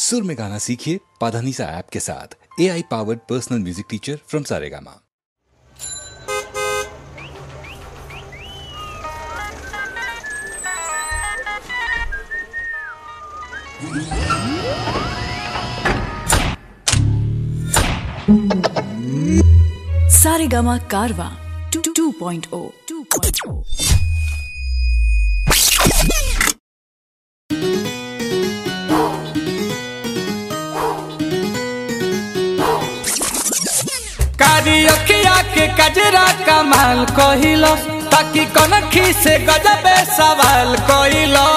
सुर में गाना सीखिए पाधानीसा ऐप के साथ A I powered personal music teacher from Saregama Saregama Karvaan 2.0 2.0 कारी अखिया के कजरा कमाल कहिलो ताकि कनखी से गजबे सवाल कहिलो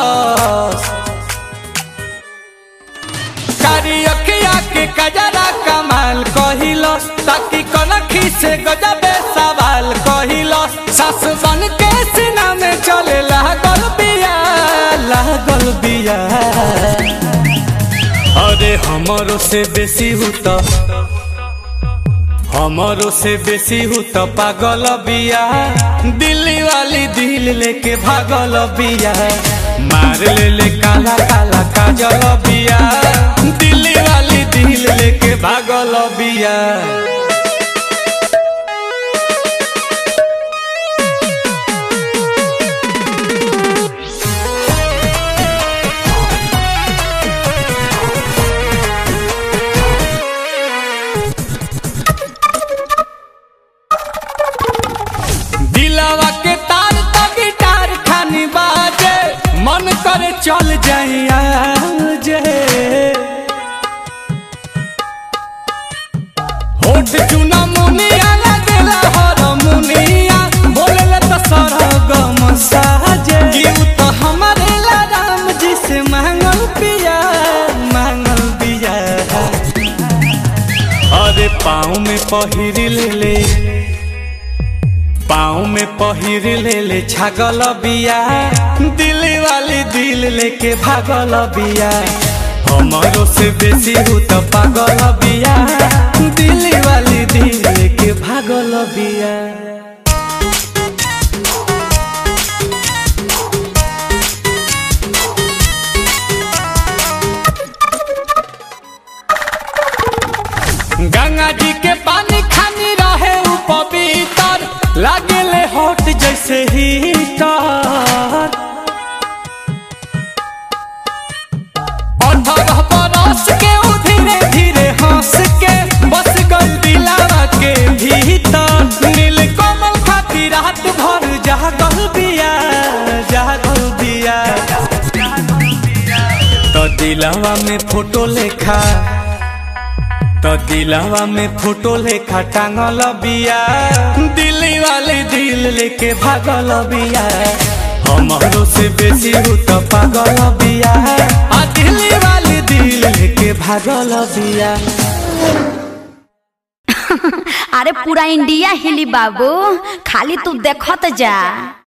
कारी अखिया के कजरा कमाल कहिलो ताकि कनखी से गजबे सवाल कहिलो सास बन के सीना में चले लागल बिया लागल बिया अरे हमरो से बेसी हुता हमारो से बेसी हूँ तो पागल बिया दिल्ली वाली दिल लेके भागल बिया मार ले ले काला काला काजल बिया दिल्ली वाली दिल लेके भागल बिया दिलावा के तार तो गिटार खानी बाजे मन करे चल जाइया जे होठ चुना मुनिया लगेला हर मुनिया बोलेला तो सरगम साजे गीत तो हमारे ला राम जी से मांगल पिया मांगल पिया अरे पाँव में पहिर ले ले पाँव में पहिर ले ले छागल बिया दिल्ली वाली दिल लेके भागल बिया हमारो से बेसी हूँ तो पागल बिया दिल्ली वाली दिल लेके भागल बिया गंगा जी के पानी खानी रहे उ पवित्र लागेले हॉट जैसे हीटर अठारह बरस के उ धीरे धीरे हंस के बस गल दिलावा के भीतर नील कमल खाती रात भर जागल बिया जागल बिया तो दिलावा में फोटो लेखा तो दिलावा में फोटो लेखा टांगल बिया दिल्ली वाली दिल लेके भागल बिया हमारो से बेसी हूँ तो पागल बिया आ दिल्ली वाली दिल लेके भागल बिया अरे पूरा इंडिया हिली बाबू खाली तू देखत जा